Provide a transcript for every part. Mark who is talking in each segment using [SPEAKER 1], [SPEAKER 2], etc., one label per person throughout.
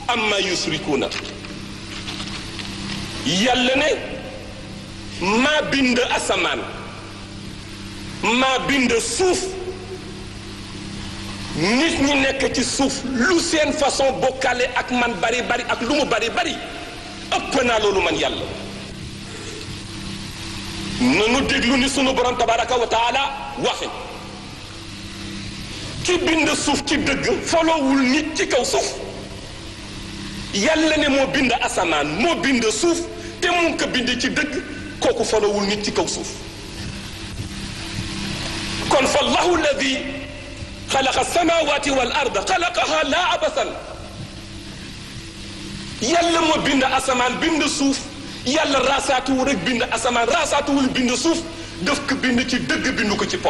[SPEAKER 1] amma yusrikuuna yàlla ne maa bind asamaan maa bind suuf nit ñi nekk ci suuf lu seen façon bokkale ak man bari bari ak lu mu bari bari ëpp naa loolu man yàlla nanu déglu ni sunu borom tabaraka wa taala waxe ki bind suuf ci dëgg folowul nit ci kaw suuf yàlla ne moo bind asamaan moo bind suuf te mu ngi ko bind ci dëgg kooku folowul nit ci kaw suuf kon fa allahu alladi xalaqa samawati wal arda xalaqaha laa abasan yàlla moo bind asamaan bind suuf yàlla raasaatuwul rek bind asamaan raasaatuwul bind suuf daf ko bind ci dëgg bind ko ci pop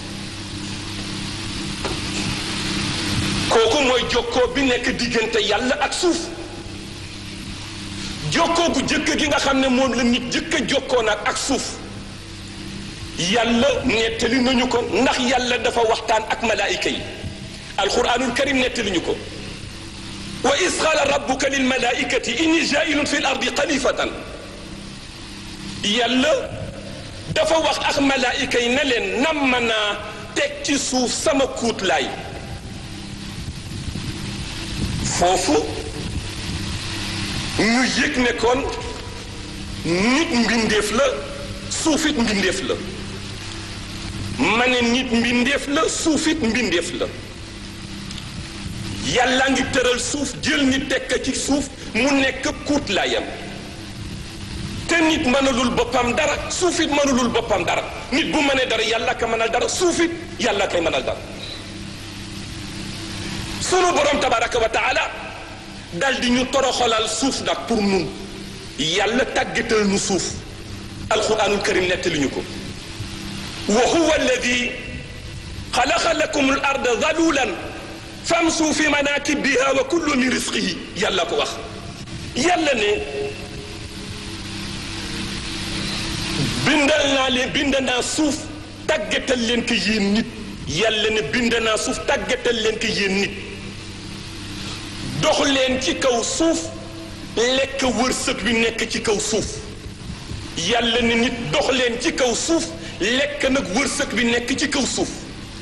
[SPEAKER 1] kooku mooy jokkoo bi nekk diggante yàlla ak suuf jokkoo gu jëkk gi nga xam ne moom la nit jëkk a jokkoo nag ak suuf yàlla nettali nañu ko ndax yàlla dafa waxtaan ak malaayika yi alquranul karim nettali ñu ko wa is qaala rabbuka lil malaikati inni jailun fi l ardi xalifatan yàlla dafa wax ak malaayika yi ne leen nam ma naa teg ci suuf sama kuutlaay foofu ñu yëg ne kon nit mbindeef la suufit mbindeef la ma ne nit mbindeef la suufit mbindeef la yàlla ngi tëral suuf jël nit tekk ci suuf mu nekk kuutlaayam te nit mënalul boppam dara suufit mënalul boppam dara nit bu mënee dara yàlla ka mënal dara suufit yàlla kay mënal dara sunu borom tabaraka wa taala dal di ñu toroxalal suuf nag pour nun yàlla tàggatal nu suuf alquranul karim nettali ñu ko wa huwa alladi xalaqa lakum al arda dalulan famsu fi manakibiha wa kullu min risqihi yàlla ko wax yàlla ne bindal naa leen bind naa suuf tàggatal leen ko yéen nit yàlla ne bind naa suuf tàggatal leen ko yéen nit dox leen ci kaw suuf lekk wërsëg bi nekk ci kaw suuf yàlla ne nit dox leen ci kaw suuf lekk nag wërsëg bi nekk ci kaw suuf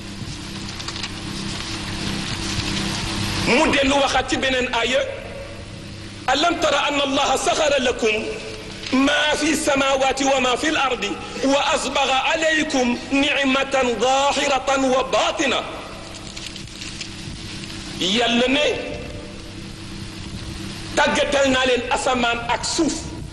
[SPEAKER 1] mu dellu waxaat ci beneen aaya alam tara anna allaha saxara lakum ma fi samawati wa ma fi l ardi wa asbaga alaykum nicmatan zahiratan wa batina yàlla ne tàggatal naa leen asamaan ak suuf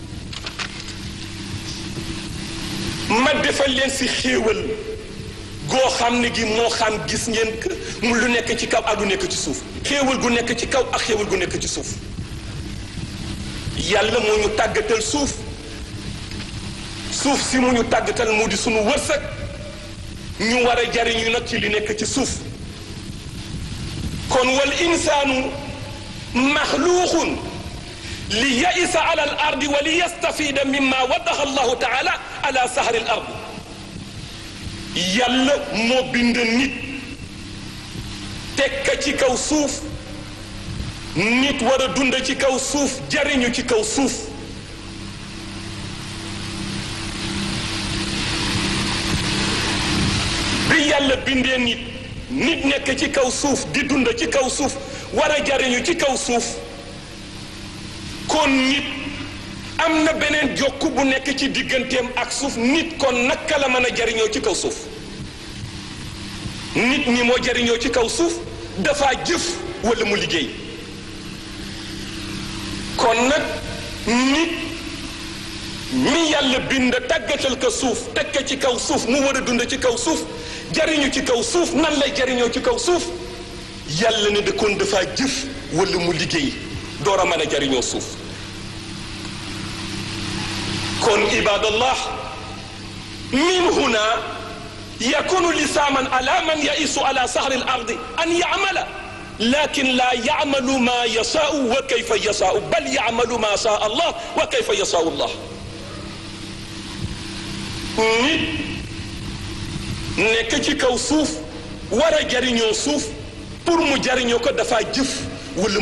[SPEAKER 1] ma defal leen si xéewal goo xam ne gi moo xam gis ngeen mu lu nekk ci kaw ak lu nekk ci suuf xéewal gu nekk ci kaw ak xéewal gu nekk ci suuf yàlla moo ñu tàggatal suuf suuf si mu ñu tàggatal mu di sunu wërsëg ñu war a jariñu nag ci li nekk ci suuf kon wal insaanu maxluuqun li yaisa ala al ardi wa li yastafida mimma waddaxa allahu taala ala sahari al ard yàlla moo bind nit tekka ci kaw suuf nit war a dund ci kaw suuf jariñu ci kaw suuf bi yàlla bindee nit nit nekk ci kaw suuf di dund ci kaw suuf war a jariñu ci kaw suuf kon nit am na beneen jokk bu nekk ci digganteem ak suuf nit kon naka la mën a jariñoo ci kaw suuf nit ñi moo jariñoo ci kaw suuf dafa jëf walla mu liggéey kon nag nit mi yàlla bind tàggatal ko suuf teg ko ci kaw suuf mu war a dund ci kaw suuf jariñu ci kaw suuf nan lay jariñoo ci kaw suuf yàlla ne de kon dafa jëf walla mu liggéey door a mën a jariñoo suuf kon ibadallah min huna yakunu lisaaman ala man yaisu ala sahri al ardi an yamala lakin la yamalu ma yasaau wa kayfa yasaau bal yamalu ma saa allah wa kayfa yasaau allah nit nekk ci kaw suuf war a jariñoo suuf pour mu jariñoo ko dafa jëf wala